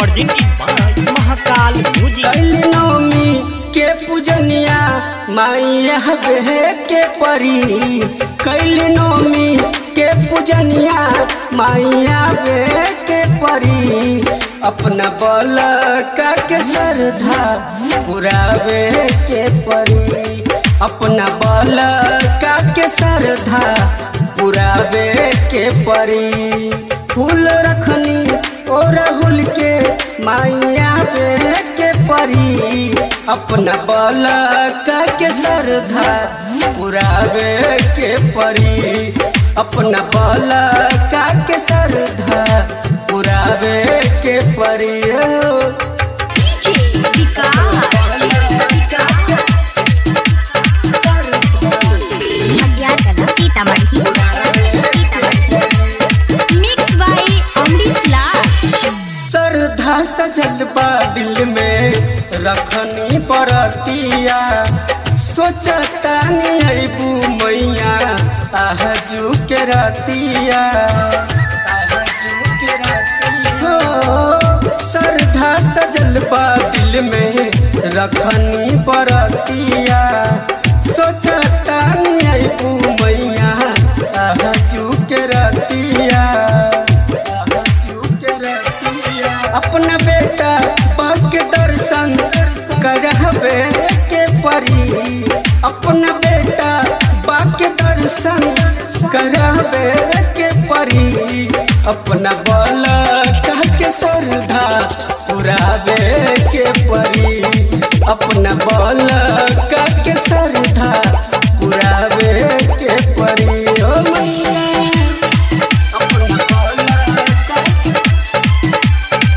presented by Mahakal Music. कैली नवमी के पूजनिया माइया हबे के परी कैली नवमी के पूजनिया माइया बे के परी अपना बल का के श्रद्धा पुरावे के परी अपना बल का के श्रद्धा पुरावे के परी फूल रखनी ओ राहुल के माइया बे के परी अपना बल का के श्रद्धा पुरावे के परी अपना बल का के श्रद्धा पुरावे के परी ओ। सीतामढ़ी मिक्स बाय अमरीश लाल श्रद्धा सजल बा दिल में रखनी परतिया सोचता अबू मैया आहजू के रतिया आहजू के रतिया हो, श्रद्धा सजल बा दिल में रखनी परतिया सोचता अबू मैया आहजू के रतिया आहजू के रतिया अपना बेटा बाग के दर्शन करहबे के परी अपना बेटा बाग के दर्शन करहबे के परी अपना बल कह के श्रद्धा पुरावे के परी अपना बल कह के श्रद्धा पुरावे के परी ओ मैया अपना बल कह के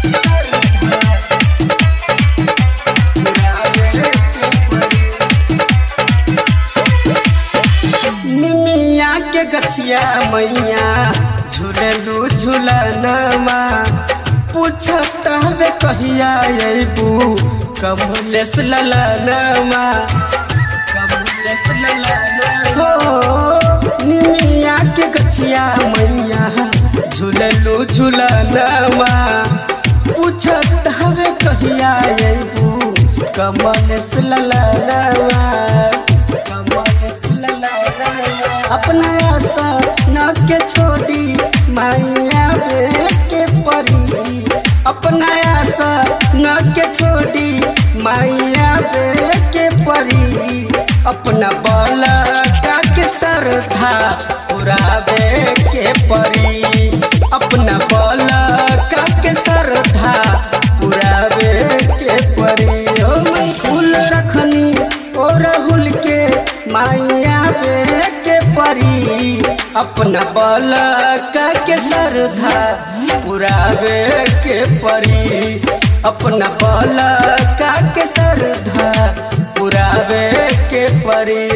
निमिया के गछिया मैया झूललू झूलनमा पूछत हवे कहिया अबू कमलेश ललनमा कमलेश ललनमा हो निमिया के गछिया मैया झूललू झूलनमा पूछत हवे कहिया अबू कमलेश ललनमा कमलेश ललनमा अपना आशा न के छोड़ी माया बे के परी अपना आशा न के छोड़ी माया बे के परी अपना बल का के श्रद्धा पुरावे के परी अपना बल का के श्रद्धा पुरावे के परी ओ मैं फूल रखनी ओ राहुल के माइया बे के परी अपना बल का के श्रद्धा पुरावे के परी अपना बल का के श्रद्धा पुरावे के परी